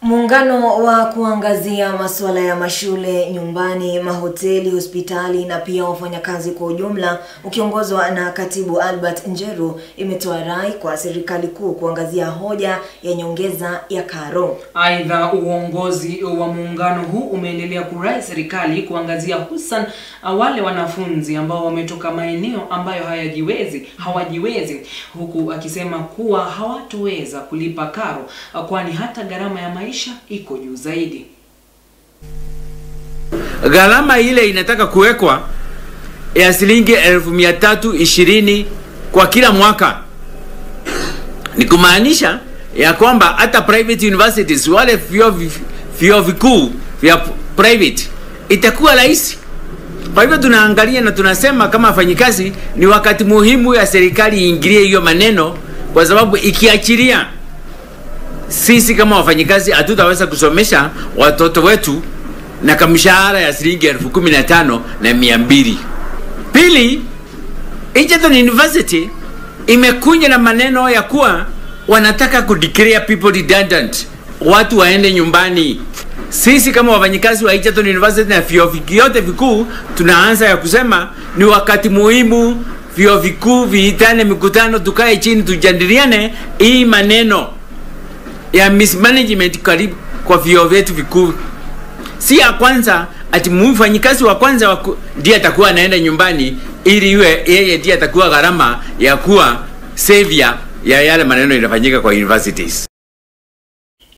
Muungano wa kuangazia masuala ya mashule, nyumbani, mahoteli, hospitali na pia wafanyakazi kwa ujumla ukiongozwa na Katibu Albert Njeru imetoa rai kwa serikali kuu kuangazia hoja ya nyongeza ya karo. Aidha, uongozi wa muungano huu umeendelea kurai serikali kuangazia hususan wale wanafunzi ambao wametoka maeneo ambayo hayajiwezi hawajiwezi, huku akisema kuwa hawatoweza kulipa karo kwani hata gharama ya maisha iko juu zaidi. Gharama ile inataka kuwekwa ya shilingi elfu mia tatu ishirini kwa kila mwaka, ni kumaanisha ya kwamba hata private universities wale vyuo vyuo vikuu vya private itakuwa rahisi. Kwa hivyo tunaangalia na tunasema kama wafanyikazi, ni wakati muhimu ya serikali iingilie hiyo maneno, kwa sababu ikiachilia sisi kama wafanyikazi hatutaweza kusomesha watoto wetu na kamshahara ya shilingi elfu kumi na tano na mia mbili. Pili, Egerton University imekuja na maneno ya kuwa wanataka ku declare people redundant, watu waende nyumbani. Sisi kama wafanyikazi wa Egerton University na vyuo vyote vikuu tunaanza ya kusema ni wakati muhimu vyuo vikuu viitane mikutano, tukae chini tujadiliane hii maneno ya mismanagement karibu kwa vyuo vyetu vikuu. Si ya kwanza ati mfanyikazi wa kwanza ndiye atakuwa anaenda nyumbani, ili iwe yeye ndiye atakuwa gharama ya kuwa savior ya yale maneno inafanyika kwa universities.